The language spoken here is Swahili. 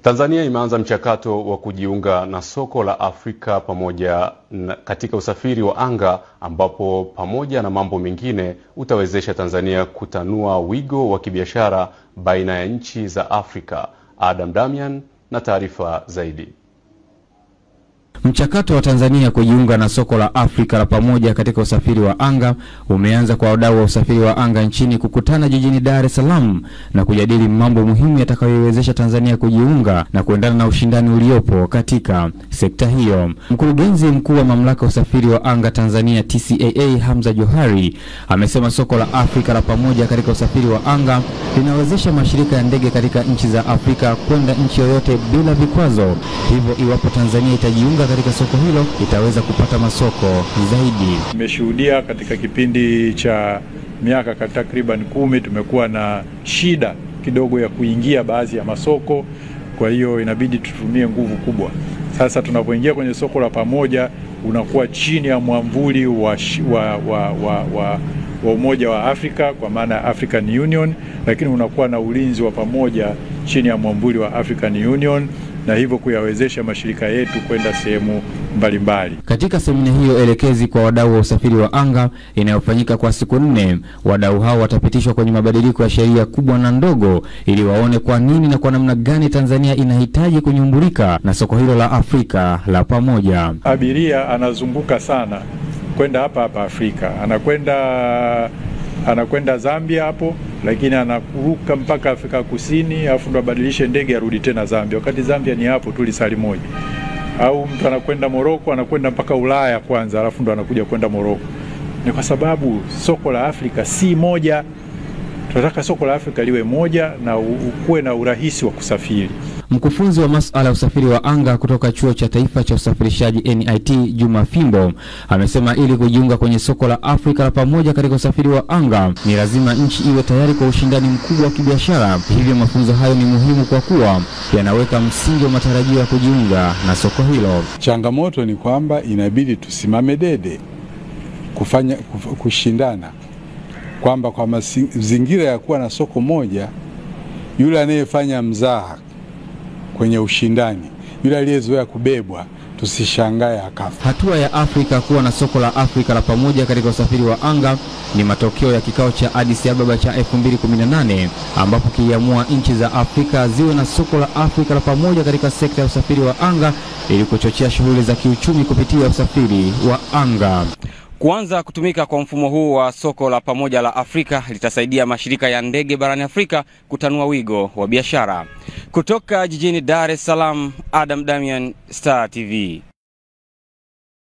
Tanzania imeanza mchakato wa kujiunga na soko la Afrika pamoja na katika usafiri wa anga ambapo pamoja na mambo mengine utawezesha Tanzania kutanua wigo wa kibiashara baina ya nchi za Afrika. Adam Damian na taarifa zaidi. Mchakato wa Tanzania kujiunga na soko la Afrika la pamoja katika usafiri wa anga umeanza kwa wadau wa usafiri wa anga nchini kukutana jijini Dar es Salaam na kujadili mambo muhimu yatakayoiwezesha Tanzania kujiunga na kuendana na ushindani uliopo katika sekta hiyo. Mkurugenzi mkuu wa mamlaka ya usafiri wa anga Tanzania TCAA Hamza Johari amesema soko la Afrika la pamoja katika usafiri wa anga linawezesha mashirika ya ndege katika nchi za Afrika kwenda nchi yoyote bila vikwazo. Hivyo iwapo Tanzania itajiunga katika soko hilo itaweza kupata masoko zaidi. Tumeshuhudia katika kipindi cha miaka takriban kumi tumekuwa na shida kidogo ya kuingia baadhi ya masoko, kwa hiyo inabidi tutumie nguvu kubwa. Sasa tunapoingia kwenye soko la pamoja, unakuwa chini ya mwamvuli wa, wa, wa, wa, wa wa Umoja wa Afrika kwa maana ya African Union, lakini unakuwa na ulinzi wa pamoja chini ya mwamvuli wa African Union na hivyo kuyawezesha mashirika yetu kwenda sehemu mbalimbali. Katika semina hiyo elekezi kwa wadau wa usafiri wa anga inayofanyika kwa siku nne, wadau hao watapitishwa kwenye mabadiliko ya sheria kubwa na ndogo ili waone kwa nini na kwa namna gani Tanzania inahitaji kunyumbulika na soko hilo la Afrika la pamoja. Abiria anazunguka sana kwenda hapa hapa Afrika, anakwenda anakwenda Zambia hapo, lakini anakuruka mpaka Afrika Kusini, alafu ndo abadilishe ndege arudi tena Zambia, wakati Zambia ni hapo tu lisali moja. Au mtu anakwenda Moroko, anakwenda mpaka Ulaya kwanza, alafu ndo anakuja kwenda Moroko. Ni kwa sababu soko la Afrika si moja. Tunataka soko la Afrika liwe moja na ukuwe na urahisi wa kusafiri. Mkufunzi wa masuala ya usafiri wa anga kutoka Chuo cha Taifa cha Usafirishaji NIT, Juma Fimbo, amesema ili kujiunga kwenye soko la Afrika la pamoja katika usafiri wa anga ni lazima nchi iwe tayari kwa ushindani mkubwa wa kibiashara. Hivyo mafunzo hayo ni muhimu kwa kuwa yanaweka msingi wa matarajio ya kujiunga na soko hilo. Changamoto ni kwamba inabidi tusimame dede kufanya kushindana, kwamba kwa mazingira ya kuwa na soko moja, yule anayefanya mzaha kwenye ushindani, yule aliyezoea kubebwa tusishangae akafa. Hatua ya Afrika kuwa na soko la Afrika la pamoja katika usafiri wa anga ni matokeo ya kikao cha Addis Ababa cha 2018 ambapo kiliamua nchi za Afrika ziwe na soko la Afrika la pamoja katika sekta ya usafiri wa anga ili kuchochea shughuli za kiuchumi kupitia usafiri wa anga. Kuanza kutumika kwa mfumo huu wa soko la pamoja la Afrika litasaidia mashirika ya ndege barani Afrika kutanua wigo wa biashara. Kutoka jijini Dar es Salaam, Adam Damian, Star TV.